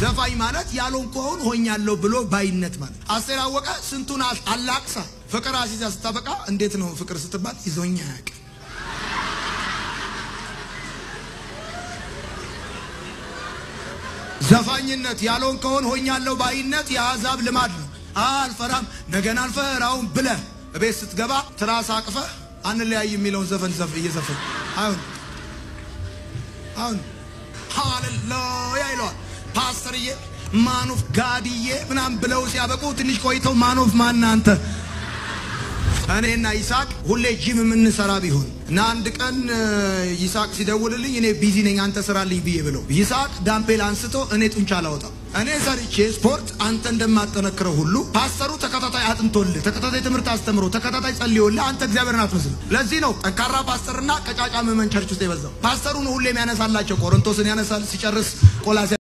ዘፋኝ ማለት ያልሆንኩውን ሆኛለሁ ብሎ ባይነት ማለት። አስቴር አወቀ ስንቱን አላቅሳ ፍቅር አሲዛ ስታበቃ እንዴት ነው ፍቅር ስትባል ይዞኛ ያቅ ዘፋኝነት ያልሆንከውን ሆኛለሁ ባይነት የአሕዛብ ልማድ ነው። አልፈራም ነገን አልፈራውም ብለህ እቤት ስትገባ ትራስ አቅፈህ አንለያይ የሚለውን ዘፈን ዘፍ እየዘፈን አሁን አሁን ሃሌሉያ ይለዋል ፓስተርዬ ማኖፍ ጋድዬ ምናምን ብለው ሲያበቁ ትንሽ ቆይተው ማኖፍ ማን አንተ እኔና ይስሐቅ ሁሌ ጂም የምንሰራ ቢሆን እና አንድ ቀን ይስሐቅ ሲደውልልኝ እኔ ቢዚ ነኝ አንተ ስራልኝ ብዬ ብለው ይስሐቅ ዳምፔል አንስቶ እኔ ጡንቻ አላወጣም። እኔ ሰርቼ ስፖርት አንተ እንደማጠነክረው ሁሉ ፓስተሩ ተከታታይ አጥንቶልህ ተከታታይ ትምህርት አስተምሮ ተከታታይ ጸልዮልህ አንተ እግዚአብሔርን አትመስልም። ለዚህ ነው ጠንካራ ፓስተርና ቀጫጫ ምዕመን ቸርች ውስጥ የበዛው። ፓስተሩን ሁሌም ያነሳላቸው ቆሮንቶስን ያነሳል ሲጨርስ ቆላሲያ